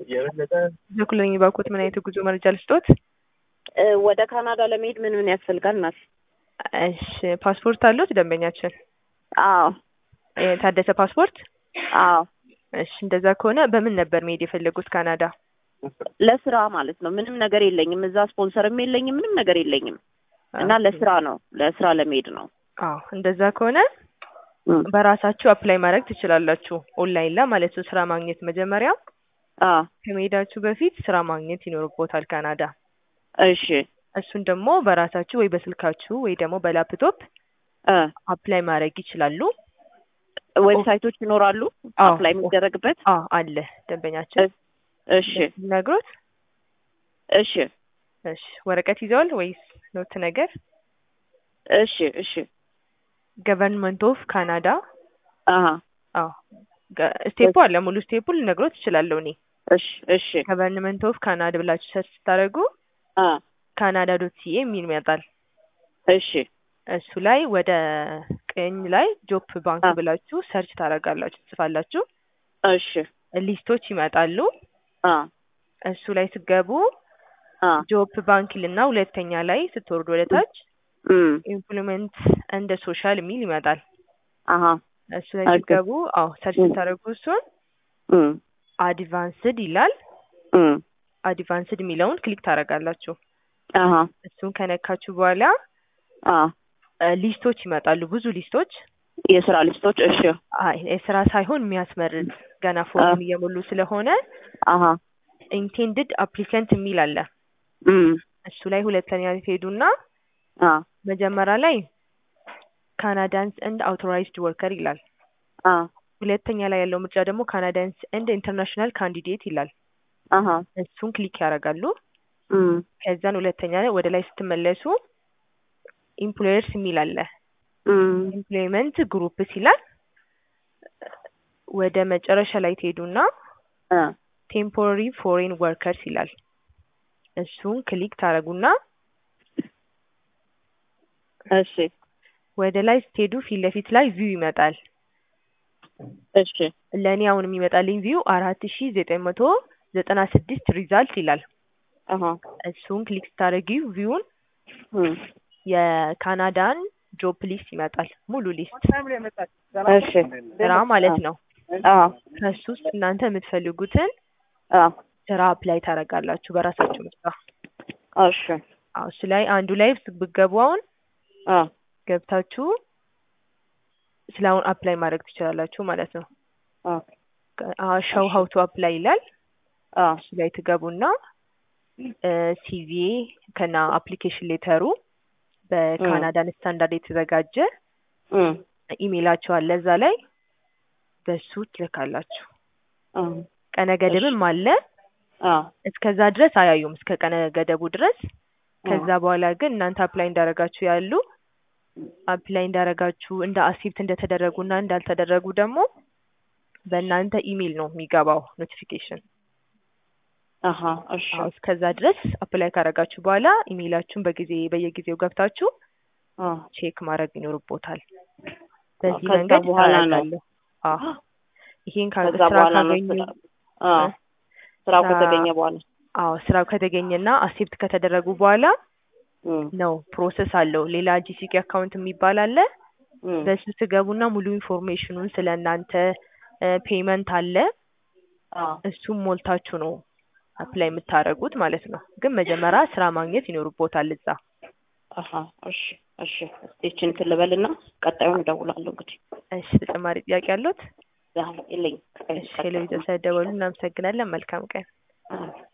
በኩል የሚባኩት ምን አይነት ጉዞ መረጃ ልስጦት? እ ወደ ካናዳ ለመሄድ ምን ምን ያስፈልጋል እናት? እሺ ፓስፖርት አሉት ደንበኛችን? አዎ የታደሰ ፓስፖርት? አዎ እሺ እንደዛ ከሆነ በምን ነበር መሄድ የፈለጉት ካናዳ? ለስራ ማለት ነው። ምንም ነገር የለኝም እዛ ስፖንሰርም የለኝም ምንም ነገር የለኝም እና ለስራ ነው ለስራ ለመሄድ ነው። አዎ እንደዛ ከሆነ እም፣ በራሳችሁ አፕላይ ማድረግ ትችላላችሁ። ኦንላይን ላይ ማለት ነው። ስራ ማግኘት መጀመሪያ አዎ ከመሄዳችሁ በፊት ስራ ማግኘት ይኖርቦታል ካናዳ። እሺ እሱን ደግሞ በራሳችሁ ወይ በስልካችሁ ወይ ደግሞ በላፕቶፕ እ አፕላይ ማድረግ ይችላሉ። ዌብሳይቶች ይኖራሉ አዎ። አፕላይ የሚደረግበት? አዎ አለ ደንበኛችን እሺ ነግሮት። እሺ እሺ ወረቀት ይዘዋል ወይስ ኖት ነገር? እሺ እሺ ገቨርንመንት ኦፍ ካናዳ አሀ አዎ ገ- ስቴፑ አለ ሙሉ ስቴፑ ልነግሮት እችላለሁ እኔ። እሺ እሺ ገቨርንመንት ኦፍ ካናዳ ብላችሁ ሰርች ስታደርጉ አ ካናዳ ዶት ሲኤ የሚል ይመጣል። እሺ እሱ ላይ ወደ ቀኝ ላይ ጆፕ ባንክ አ ብላችሁ ሰርች ታደርጋላችሁ ትጽፋላችሁ። እሺ ሊስቶች ይመጣሉ። አ እሱ ላይ ስገቡ አ ጆፕ ባንክ ልና ሁለተኛ ላይ ስትወርዱ ወደ ታች እም ኢምፕሎይመንት እንደ ሶሻል የሚል ይመጣል። አሀ እሱ ላይ ኦኬ ስገቡ አዎ ሰርች እም ስታደርጉ እሱን እም አድቫንስድ ይላል። እም አድቫንስድ የሚለውን ክሊክ ታደርጋላችሁ። አሀ እሱን ከነካችሁ በኋላ አ እ ሊስቶች ይመጣሉ። ብዙ ሊስቶች የስራ ሊስቶች እሺ አይ የስራ ሳይሆን የሚያስመርጥ ገና አ ፎርም እየሞሉ ስለሆነ አሀ ኢንቴንድድ አፕሊካንት የሚል አለ። እም እሱ ላይ ሁለተኛ ትሄዱና አ መጀመሪያ ላይ ካናዳንስ ኤንድ አውቶራይዝድ ወርከር ይላል። አ ሁለተኛ ላይ ያለው ምርጫ ደግሞ ካናዳንስ ኤንድ ኢንተርናሽናል ካንዲዴት ይላል። አሀ እሱን ክሊክ ያደርጋሉ። እም ከዛን ሁለተኛ ላይ ወደ ላይ ስትመለሱ ኢምፕሎየርስ የሚል አለ። እም ኢምፕሎይመንት ግሩፕስ ይላል። ወደ መጨረሻ ላይ ትሄዱና አ ቴምፖራሪ ፎሬን ወርከርስ ይላል። እሱን ክሊክ ታደርጉና እሺ ወደ ላይ ስትሄዱ ፊት ለፊት ላይ ቪው ይመጣል። እሺ ለእኔ አሁን የሚመጣልኝ ቪው አራት ሺ ዘጠኝ መቶ ዘጠና ስድስት ሪዛልት ይላል። አሀ እሱን ክሊክ ስታደርጊው ቪውን እም የካናዳን ጆብ ሊስት ይመጣል። ሙሉ ሊስት እሺ ስራ ማለት ነው። አ ከሱ ውስጥ እናንተ የምትፈልጉትን አ ስራ አፕላይ ታደርጋላችሁ በራሳችሁ ምርጫ። እሺ አዎ እሱ ላይ አንዱ ላይ ብትገቡ አሁን አ ገብታችሁ ስለ አሁን አፕላይ ማድረግ ትችላላችሁ ማለት ነው። አ ሸው ሀው ቱ አፕላይ ይላል። አ እሱ ላይ ትገቡና ሲቪ ከና አፕሊኬሽን ሌተሩ በካናዳን ስታንዳርድ የተዘጋጀ እም ኢሜይላችሁ አለ እዛ ላይ በሱ ትልካላችሁ። አ ቀነ ገደብም አለ። አ እስከዛ ድረስ አያዩም እስከ ቀነ ገደቡ ድረስ። ከዛ በኋላ ግን እናንተ አፕላይ እንዳረጋችሁ ያሉ አፕላይ እንዳረጋችሁ እንደ አክሴፕት እንደተደረጉና እንዳልተደረጉ ደግሞ በእናንተ ኢሜይል ነው የሚገባው ኖቲፊኬሽን። አሀ እሺ አዎ እስከዛ ድረስ አፕላይ ካረጋችሁ በኋላ ኢሜይላችሁን በጊዜ በየጊዜው ገብታችሁ አ ቼክ ማድረግ ይኖርቦታል። በዚህ ከዛ መንገድ በኋላ ነው ታደርጋለሁ። አዎ ይሄን ካ- ከዛ ስራ በኋላ ነው ካገኙ ስራ አ ስራው ስራ- ከተገኘ በኋላ አዎ ስራው ከተገኘና አክሴፕት ከተደረጉ በኋላ እም ነው ፕሮሰስ አለው። ሌላ ጂሲኪ አካውንት የሚባል አለ። እም በሱ ትገቡና ሙሉ ኢንፎርሜሽኑን ስለ እናንተ ፔመንት አለ። አ እሱም ሞልታችሁ ነው አፕላይ የምታደርጉት ማለት ነው። ግን መጀመሪያ ስራ ማግኘት ይኖርቦታል እዛ። አሀ እሺ እሺ እስቲችን እንትን ልበልና ቀጣዩን እደውላለሁ እንግዲህ እሺ ተጨማሪ ጥያቄ አሉት? ዛሬ የለኝም። እሺ ቴሌቪዥን ስለደወሉ እናመሰግናለን። መልካም ቀን። አ